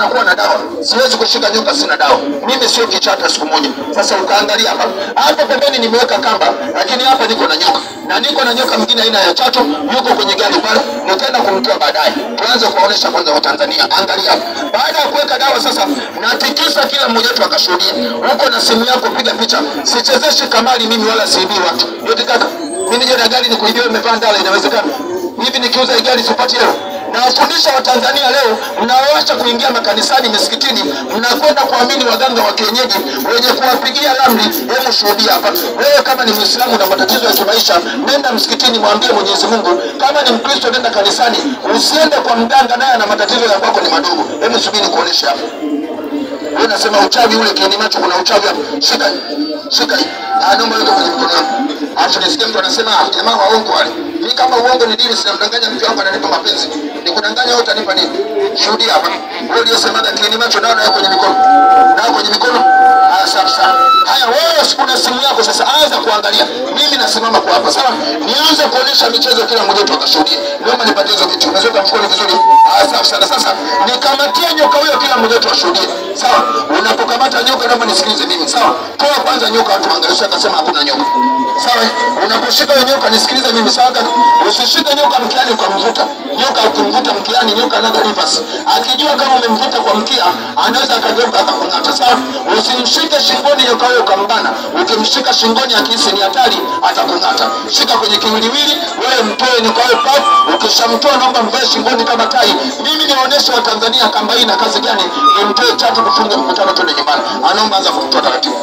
nakuwa na dawa, siwezi kushika nyoka, sina dawa. Mimi sio kichata siku moja. Sasa ukaangalia hapa hapa pembeni nimeweka kamba, lakini hapa niko na nyoka na niko na nyoka mwingine aina ya chato, yuko kwenye gari pale, nitaenda kumtoa baadaye. Tuanze kuwaonesha kwanza Watanzania, angalia hapa. Baada ya kuweka dawa sasa, natikisa kila mmoja wetu akashuhudia. Huko na simu yako, piga picha. Sichezeshi kamari mimi wala siibii watu. Yote kaka, mimi nije na gari nikuibie, umevaa ndala, inawezekana hivi? Nikiuza hii gari sipati leo Nawafundisha Watanzania leo, mnaoacha kuingia makanisani, misikitini, mnakwenda kuamini waganga wa kienyeji wenye kuwapigia ramli. Hebu shuhudia hapa, wewe kama ni Muislamu na matatizo ya kimaisha, nenda msikitini, mwambie Mwenyezi Mungu. Kama ni Mkristo, nenda kanisani, usiende kwa mganga, naye ana matatizo ya kwako ni madogo. Hebu subiri kuonesha hapa. Wewe unasema uchawi ule kieni macho, kuna uchawi hapa. Shika hii, shika hii, Ah, naomba weka kwenye mkono wangu. Alafu nisikie mtu anasema ah, jamaa waongo wale. Mimi kama uongo ni dini, sinamdanganya mke wangu ananipa mapenzi. Nikudanganya wewe utanipa nini? Shuhudia hapa. Wewe uliyosemaga kieni macho nao nayo kwenye mikono. Nao kwenye mikono. Ah, safi sana. Haya wewe una simu yako sasa, anza kuangalia. Mimi nasimama kwa hapa, sawa? Nianze kuonesha michezo, kila mmoja wetu akashuhudie. Naomba nipatie hizo vitu. Umeweka mkono vizuri. Ah, safi sana. Sasa nikamatie nyoka huyo, kila mmoja wetu ashuhudie. Sawa? Unapokamata nyoka, naomba nisikilize mimi. Sawa? Toa kwanza nyoka, watu waangalie, akasema hakuna nyoka. Sawa? Unaposhika hiyo nyoka, nisikilize mimi. Sawa? kaka? Usishike nyoka mkiani ukamvuta. Nyoka ukimvuta mkiani, nyoka anaga rivers. Akijua kama umemvuta kwa mkia, anaweza akageuka akakung'ata. Sawa? Usimshike shingoni nyoka huyo ukambana. Ukimshika shingoni akihisi ni hatari, atakung'ata. Shika kwenye kiwiliwili, wewe mtoe nyoka huyo pap. Ukishamtoa naomba mvae shingoni kama tai. Mimi niwaoneshe Watanzania kamba hii na kazi gani, nimtoe chatu kufunga mkutano, twende nyumbani. Anaomba anza kumtoa taratibu.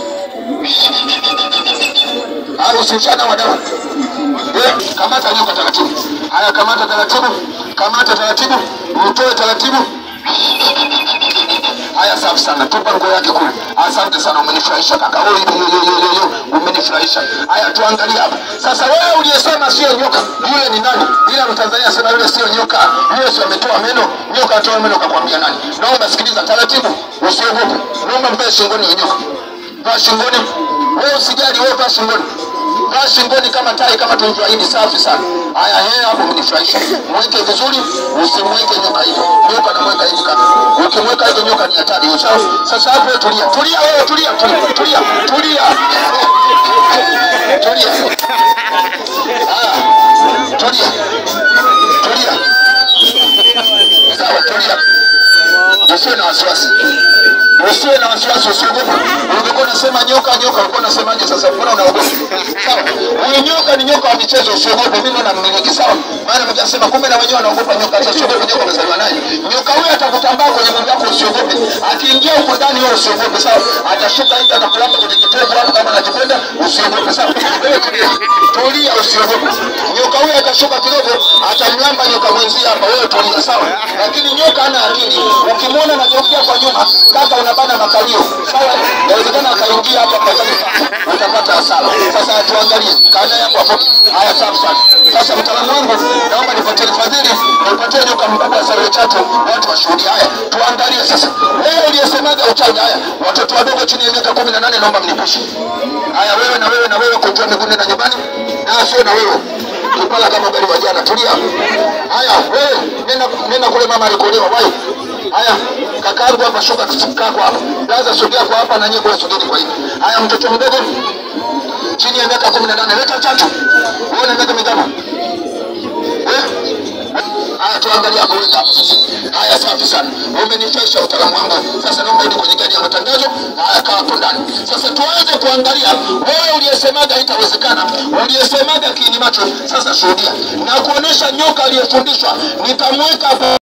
Au usimshana wadawa. Eh, kamata nyoka taratibu. Haya, kamata taratibu, kamata taratibu, mtoe taratibu. Haya, safi sana, tupa nguo yake kule. Asante sana, umenifurahisha kaka. Oh, yo, yo, yo, yo, yo, umenifurahisha. Haya, tuangalie hapa sasa. Wewe uliyesema sio nyoka, yule ni nani? Ila Mtanzania asema yule sio nyoka, yule sio ametoa meno. Nyoka atoa meno, kakwambia nani? Naomba sikiliza taratibu, usiogope. Naomba mpe shingoni ya nyoka, vaa shingoni. Wewe usijali, wewe vaa shingoni vaa shingoni kama tai, kama tulivyoahidi. Safi sana. Haya, yeye hapo mnifurahisha. Mweke vizuri, usimweke nyoka hivyo. Nyoka namweka hivi kaka. Ukimweka hivyo nyoka ni hatari. Sawa. Sasa hapo wewe tulia, tulia wewe, tulia, tulia, tulia, tulia, tulia. Haya, tulia, tulia. Sawa, tulia. Usiwe na wasiwasi, usiwe na wasiwasi, usiogope. Ulikuwa unasema nyoka nyoka, ulikuwa unasemaje? Sasa mbona unaogopa? Sawa, huyu nyoka ni nyoka wa michezo, usiogope. Mimi naona mmiliki, sawa. Maana mtasema kumbe na wenyewe wanaogopa nyoka. Sasa usiogope, nyoka umezaliwa naye. Nyoka huyu atakutambaa kwenye mwili wako, usiogope. Akiingia huko ndani, wewe usiogope, sawa. Atashuka hivi, atakulamba kwenye kitovu hapo, kama anakipenda, usiogope, sawa. Wewe tulia, tulia, usiogope. Nyoka huyu atashuka kidogo, atamlamba nyoka mwenzie hapa, wewe tulia, sawa. Lakini nyoka hana akili. Ukimwona anageukia kwa nyuma, kaka, unabana makalio, sawa. Inawezekana akaingia hapa kwa sababu utapata hasara. Sasa tuangalie kana yangu hapo. Haya, safi sana. Sasa mtaalamu wangu, naomba nipatie fadhili, nipatie nyoka mkubwa sana chatu, watu washuhudie. Haya, tuangalie sasa. Wewe uliyesemaga uchawi, haya, watoto wadogo chini ya miaka kumi na nane naomba mnipishe. Haya, wewe na wewe na wewe, kunjua miguu na nyumbani, na sio na wewe kipala kama gari wa jana, tulia. Haya, wewe nenda nenda kule, mama alikolewa wapi? Haya, kakaangu hapa, shuka kaa kwa hapa, laza sogea kwa hapa, na nyinyi kule sogeni kwa hivi. Haya, mtoto mdogo chini ya miaka kumi na nane leta chatu. Wewe una miaka mingapi? Eh? Haya, tuangalie hapo wewe hapo sasa. Haya, safi sana, umenifesha utaalamu wangu. Sasa naomba uje kwenye gari ya matangazo. Haya, kaa hapo ndani. Sasa tuanze kuangalia wewe uliyesemaga haitawezekana, uliyesemaga kiini macho. Sasa shuhudia na kuonesha nyoka aliyefundishwa, nitamweka hapo